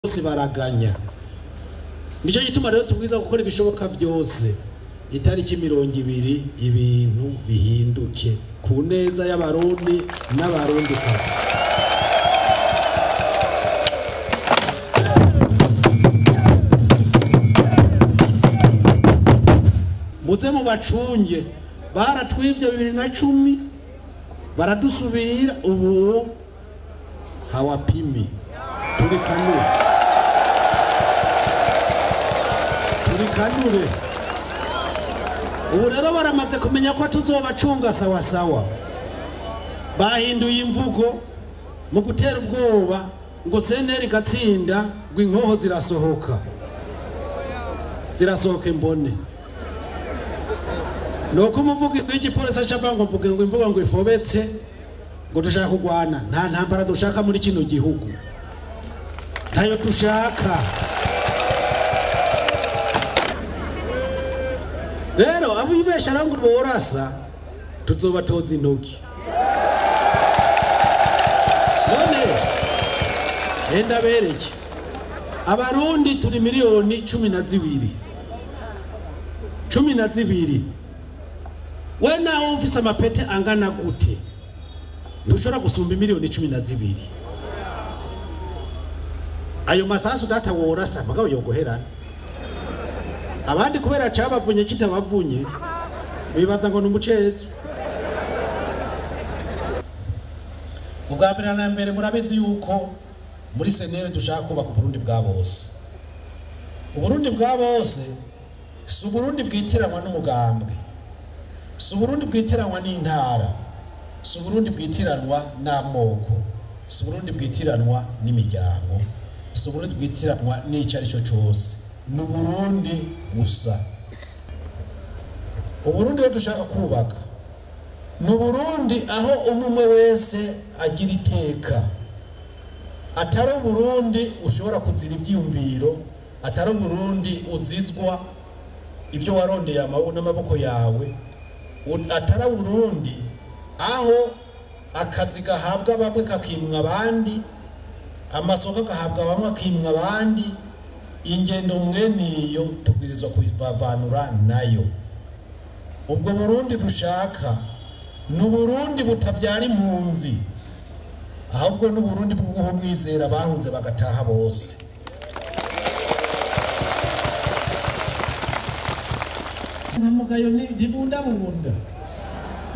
bose baraganya nicyo gituma rero tubwiza gukora ibishoboka byose itariki mirongo ibiri ibintu bihinduke ku neza y'abarundi n'abarundikazi muze mu bacunge baratwivye bibiri na cumi baradusubira ubu hawapimi turi kanure turi kanure ubu rero baramaze kumenya ko tuzobacunga sawasawa bahinduye imvugo mu gutera ubwoba ngo senteri igatsinda ngo inkoho zirasohoka zirasohoka imbone nuko umuvugi w'igipolisi aca ngo mvuge ngo imvugo ngo ifobetse ngo dushaka kurwana nta ntambara dushaka muri kino gihugu ntayo dushaka rero abo ibesha ngo borasa tuzobatoza intoki none enda bereke abarundi turi miliyoni cumi na zibiri cumi na zibiri we nawe ufise amapete angana gute ntushobora gusumba miliyoni cumi na zibiri ayo masasu data worasa mugabo yogoherana abandi kubera cabavunye kitabavunye bibaza ngo ni umucezo ubwa mbere na mbere murabizi yuko muri senere dushaka kubaka uburundi bwa bose uburundi bwa bose si uburundi bwitiranwa n'umugambwe si uburundi bwitiranwa n'intara si uburundi bwitiranwa n'amoko si uburundi bwitiranwa n'imiryango si uburundi bwitiranwa n'icyo ari cyo cyose ni uburundi gusa uburundi rero dushaka kubaka ni uburundi aho umwe wese agira iteka atari uburundi ushobora kuzira ibyiyumviro atari uburundi uzizwa ibyo warondeye n'amaboko yawe atari uburundi aho akazi gahabwa bamwe kakimwa abandi amasoko agahabwa bamwe akimwa abandi ingendo mweniyo tubwirizwa kubavanura nayo ubwo burundi dushaka ni uburundi butabyara impunzi ahubwo ni uburundi bwo guha umwizera bahunze bagataha bose nta mugayo ntibundabunda